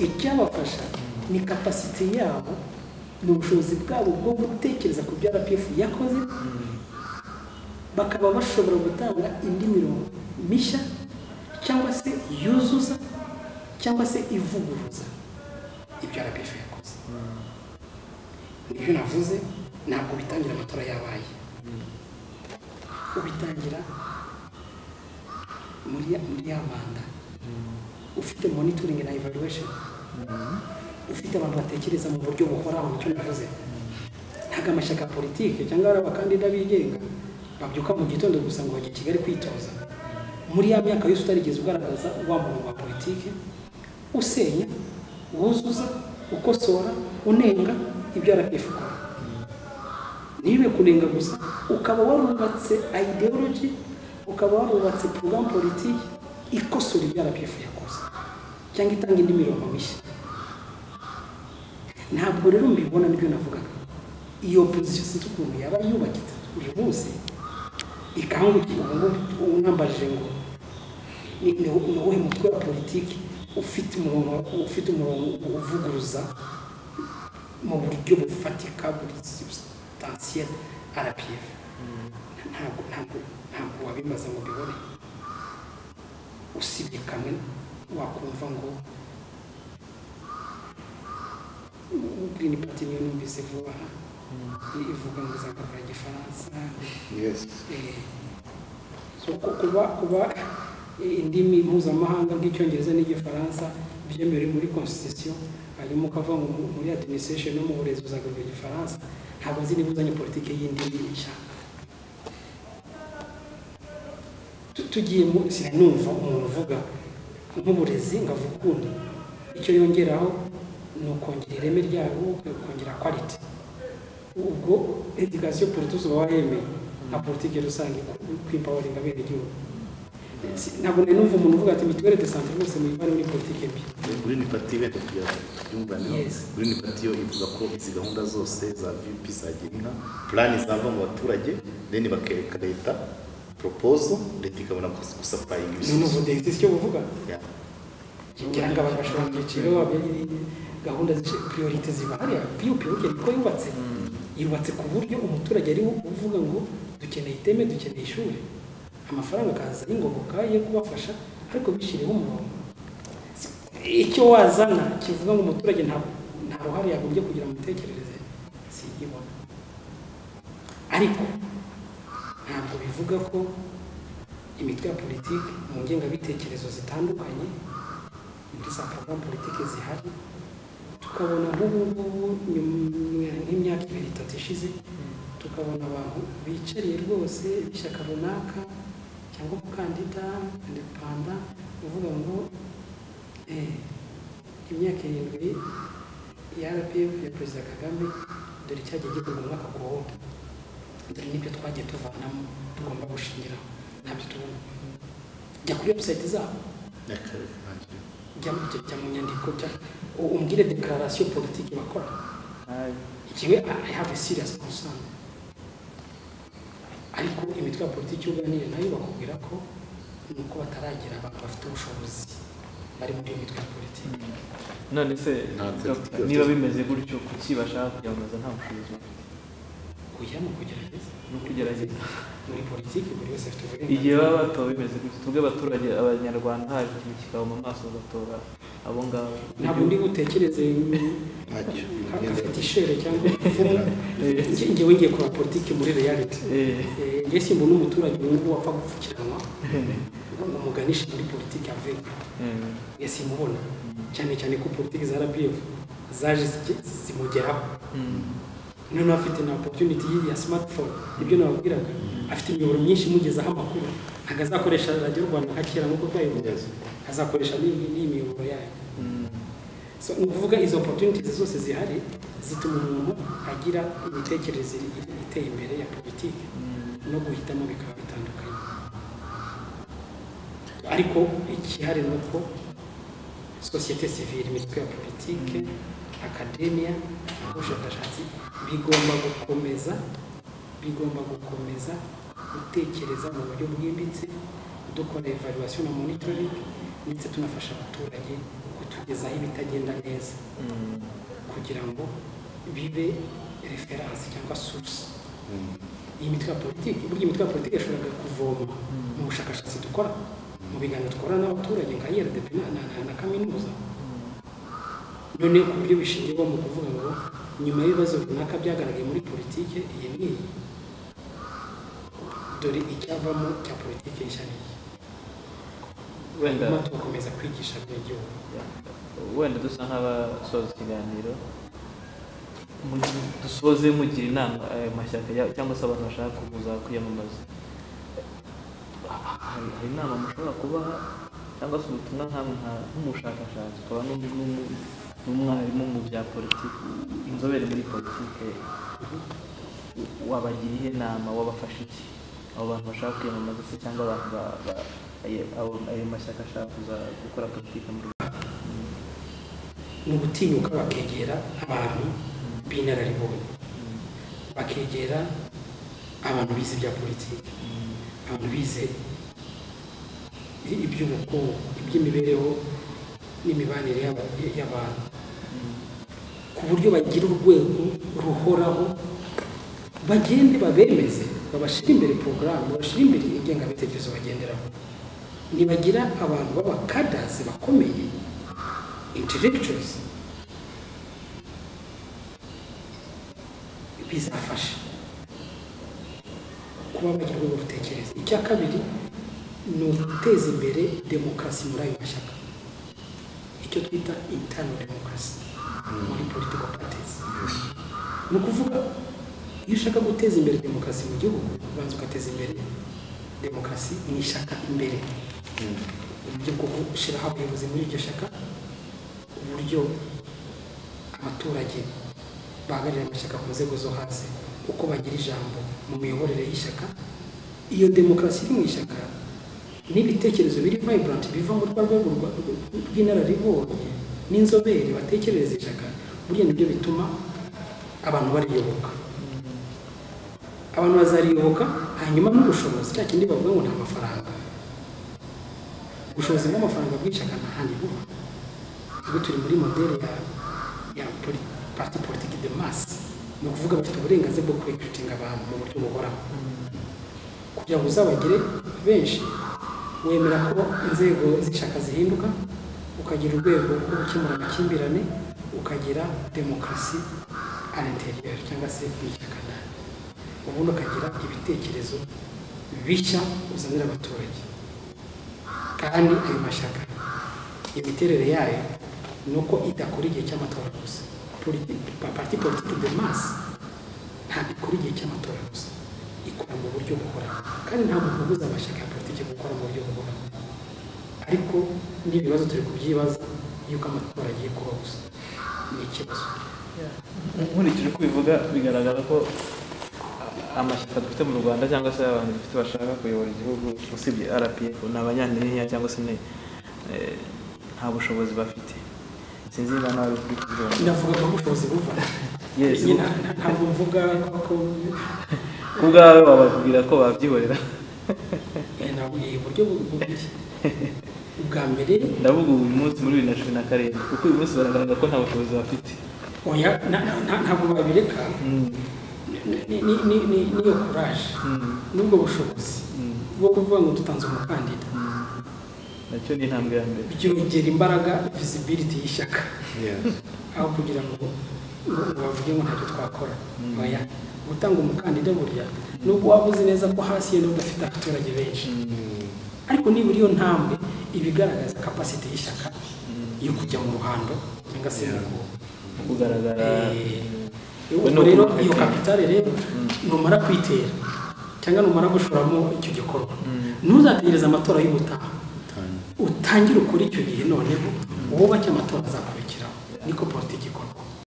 icyabafasha ni kapasite yabo ni ubushobozi bwabo bwo gutekereza ku byo rpf yakoze bakaba bashobora gutanga indi mirongo mishya cyangwa se yuzuza cyangwa se ivuguruza ibyo rpf yakoze nibyo navuze ntabwo bitangira amatora yabaye ubitangira muri ya manda ufite monitoringi na evaluation ufite abantu batekereza mu buryo buhoraho nicyo navuze ntabwo amashyaka ya politiki cyangwa ari abakandida bigenga babyuka mu gitondo gusa ngo bajye Kigali kwitoza muri ya myaka yose utarigeze ugaragaza wa muntu wa politiki usenya wuzuza ukosora unenga ibyo rpf ikora ntibe kunenga gusa ukaba warubatse ideology ukaba warubatse porogaramu politiki ikosora ibyo rpf yakoze cyangwa itanga indi mirongo mishya ntabwo rero mbibona nibyo navugaga iyo pozisiyo sinzi ukuntu yaba yubakitse uyu munsi ikangukira ubu unambajije ngo ni uwuhe mutwe wa politiki ufite umurongo ufite umurongo uvuguruza mu buryo bufatika buri substansiyeri rpf ntabwo ntabwo ntabwo wabimaze ngo ubibone usibye kamwe wakumva ngo green party niyo numvise vuba ivuga ngo izakora igifaransa kuba kuba indimi mpuzamahanga nk'icyongereza n'igifaransa byemewe muri constitution hanyuma ukava muri administration no mu burezi uzagaruka igifaransa ntabwo nzi niba uzanye politiki y'indimi nshya tugiye sinumva umuntu uvuga nk'uburezi ngavuga ukundi icyo yongeraho ni ukongera ireme ryabo ukongera kwaliti ubwo edikasiyo politiki uba wayemeye nka politiki rusange kwimpawaringa abera igihugu ntabwo nari numva umuntu uvuga ati mituweli de sante rwose muyivane muri politiki mbi gurini pati wenda kugira ngo tubyumvane gurini pati yo ivuga ko izi gahunda zose za vipi zagira inka purani zava mu baturage deni bakereka leta poropozo leta ikabona gusapayinga ni ibisubizo ubudeyi icyo buvuga Yeah. kugira ngo abantu bashobora ibyiciro gahunda zishe- priorite ziva hariya viyupi urugero uko yubatse yubatse ku buryo umuturage ari wo uvuga ngo dukeneye iteme dukeneye ishuri amafaranga akaza y'ingoboka yo kubafasha ariko bishyireho umurongo icyo wazana kivuga ngo umuturage nta nta ruhare yagombye kugira mu mitekerereze siyibona ariko ntabwo bivuga ko imitwe ya politiki mu ngengabitekerezo zitandukanye muri za porogaramu politiki zihari tukabona nk'ubungubu nyuma nk'imyaka ibiri itatu ishize tukabona abantu bicariye rwose b'ishyaka runaka cyangwa umukandida indepanda uvuga ngo eh, imyaka irindwi ya rpf ya perezida kagame dore cyagiye gikorwa umwaka ku wundi dore n'ibyo twagiye tuvanamo tugomba gushingiraho ntabyo tubona jya kuri website zabo Akarere kanjye. jya mu jya mu nyandiko jya u- umbwire dekararasiyo politiki bakora ikiwe i have a serious concern ariko imitwe ya politiki uganire nayo bakubwira ko ni uko bataragira abantu bafite ubushobozi bari muri iyo mitwe ya politiki none se Nta Dr. certificate. niba bimeze gutyo kuki bashaka kuyamamaza nta bushobozi bafite kujya mu kugerageza ni ukugerageza muri politiki buri wese afite igihe uburenganzira baba batowe bimeze gutyo tubwe abaturage abanyarwanda haje ikintu kikaba mu maso bagatora abo ngabo ntabwo ndi butekereze Ntacyo. nk'agafetishere cyangwa ipfumu Eh, Nge- ngewe ngiye kureba politiki muri reality eh, Eh, njye simbona umuturage wumva wapfa gupfukiranwa ngo umuganishe muri politiki avemo eh, nge simubona cyane cyane ko politiki za rpf zaje zige- zimugeraho mm, noneho afite na opportunity ya smartphone ibyo nababwiraga afite imiyoboro myinshi imugezaho amakuru ntabwo azakoresha radiyo rwanda nka kera nk'uko twayivuga Yes. azakoresha n'iyi n'iyi miyoboro yayo mm. So, ni ukuvuga izo opportunities zose zihari zituma umuntu agira imitekerereze iteye imbere ya politiki no guhitamo bikaba bitandukanye ariko ikihari ni uko sosiyete sivile imitwe ya politiki akademiya ubushakashatsi bigomba gukomeza bigomba gukomeza gutekereza mu buryo bwimbitse dukora evaluation na monitoring ndetse tunafasha abaturage kutugira kugeza aho ibitagenda neza kugira ngo bibe referanse cyangwa source iyi mitwe ya politiki burya imitwe ya politiki yashoboraga kuvoma mu bushakashatsi dukora mu biganiro dukora n'abaturage nka IRDP na, na, na, na kaminuza noneho ku buryo bishingirwa mu kuvuga ngo nyuma y'ibibazo runaka byagaragaye muri politiki iyi n'iyi dore icyavamo cya politiki nshya n'iyi wenda hanyuma tugakomeza kwigisha abanyagihugu wenda dusa nk'abasoza ikiganiro mu- dusoze mugira inama ayo mashyaka ya- cyangwa se abantu bashaka kuza kwiyamamaza hari hari inama mushobora kubaha cyangwa se ubutumwa nkamwe nka- nk'umushakashatsi ukaba n'undi n'umu- n'umwarimu mu bya politiki inzobere muri politiki wabagira ihe inama wabafasha iki abo bantu bashaka kwiyamamaza se cyangwa abantu ba- ba- ayo- abo- ayo mashyaka ashaka kuza gukora politiki mu rwanda ni ugutinyuka bakegera abantu b'inararibonye bakegera abantu bize ibya politiki abantu bize i- iby'ubukungu iby'imibereho n'imibanire y'aba- y'abantu ku buryo bagira urwego ruhoraho bagende babemeze babashyire imbere porogaramu babashyire imbere ingengabitekerezo bagenderaho nibagira abantu b'abakadazi bakomeye intellectuals bizafasha kuba bagira urwego rutekereza icya kabiri ni uguteza imbere demokarasi muri ayo mashyaka icyo twita internal demokarasi muri political parties ni ukuvuga iyo ushaka guteza imbere demokarasi mu gihugu ubanza ugateza imbere demokarasi mu ishyaka imbere uburyo bwo gushyiraho abayobozi muri iryo shyaka uburyo abaturage bahagararira amashyaka ku nzego zo hasi uko bagira ijambo mu miyoborere y'ishyaka iyo demokarasi iri mu ishyaka n'ibitekerezo biri vibrant biva muri rwa rwego rwa- rw- rw'inararibonye n'inzobere batekerereza ishyaka burya nibyo bituma abantu bariyoboka abantu bazariyoboka hanyuma n'ubushobozi cya kindi bavuga ngo nta mafaranga ubushobozi bw'amafaranga bw'ishyaka nta handi buba ubwo turi muri modeli ya ya poli- parti politique de masse ni ukuvuga bafite uburenganzira bwo kurekiritinga abantu mu buryo buhoraho kugira ngo uzabagire benshi wemera ko inzego z'ishyaka zihinduka ukagira urwego rwo gukemura amakimbirane ukagira demokarasi à l'intérieur cyangwa se mu ishyaka ndani ubundi ukagira ibitekerezo bishya uzanira abaturage kandi ayo mashyaka imiterere yayo ni uko idakora igihe cy'amatora gusa Politi- pa- parti politiki de masse ntabwo ikora igihe cy'amatora gusa ikora mu buryo buhoraho kandi nta muntu ubuza amashyaka ya politiki gukora mu buryo buhoraho ariko n'ibibazo turi kubyibaza yuko amatora agiye kuba gusa ni ikibazo nkurikije uko ubivuga bigaragara ko amashyaka dufite mu rwanda cyangwa se abantu dufite bashaka kuyobora igihugu usibye rpf ni abanyanyinya cyangwa se ni eh, nta bushobozi bafite sinzi niba nawe uri kubikubwira. ndavuga ko ubushobozi buva Yes. Nyine nta- nta- ntabwo mvuga ko ku bwawe wababwira ko babyihorera nabwiye uburyo bu- bubiri ubwa mbere ndavuga ubu munsi muri bibiri na cumi na karindwi kuko uyu munsi baragaragaza ko nta bushobozi bafite oya na- na- na- ntabwo babireka Mm, Ni- ni- ni- ni- ni- niyo kuraje mm, n'ubwo bushobozi mm, bwo kuvuga ngo dutanze umukandida mm. nacyo ni intambwe ya mbere byongera imbaraga visibility y'ishyaka Yeah. aho kugira ngo ngo ngo bavuge ngo ntacyo twakora Mm. oya gutanga umukandida burya nubwo waba uzi neza ko hasi ye nubwo afite abaturage benshi Mm, Mm. ariko nibura iyo ntambwe iba igaragaza capacity y'ishyaka mm. yo kujya mu ruhando cyangwa se Yeah. mu- kugaragara Eh, Ubwo ni ubwo rero ukumva iyo ati- kapitale rero Mm. numara kwitera cyangwa numara gushoramo icyo gikorwa Mm. ntuzategereze amatora y'ubutaha Time. utangire ukore icyo gihe noneho wubake amatora azakurikiraho niko politiki ikorwa